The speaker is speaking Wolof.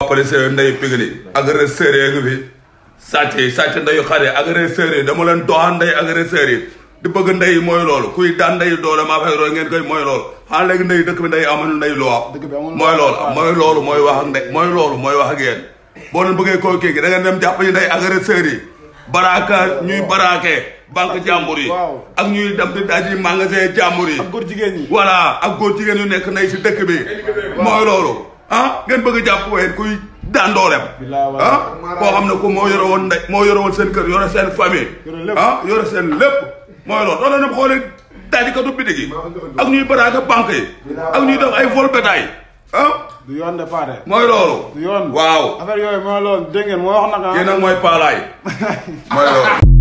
policier nday pigli agresseur yi ngi fi sàcc yi sàcc ndayu xare agresseur yi dama leen doxaan nday agresseur yi di bëgg ndey mooy loolu kuy daan ndey doole maa fay roy ngeen koy mooy loolu xanaa léegi ndey dëkk bi ndey amul ndey loo Dëkk bi amul mooy loolu loi. mooy loolu mooy wax ak ndey mooy loolu mooy wax ak yéen boo leen bëggee koo kii gi da ngeen dem jàpp ñu ndey agresseur yi baraaka ñuy baraake banque jàmbur yi Waaw. ak ñuy dem di daji magasin jàmbur yi ak góor jigéen ñi. voilà ak góor jigéen yu nekk nay si dëkk bi mooy loolu ah ngeen bëgg a jàpp ween kuy daan dooleem Bilaay wallaay. ah koo xam ne ku moo yore woon ndey moo yore woon seen kër yore seen famille Yore lépp. ah yore seen lépp mooy loolu doon na xoolee daajikatu bitig yi ak ñuy baraaka banque yi ak ñuy def ay vol bétail ah du yoon de paate. mooy loolu du yoon. waaw affaire yooyu mooy loolu dégg ngeen moo wax nag ah. kii nag mooy paalaay mooy loolu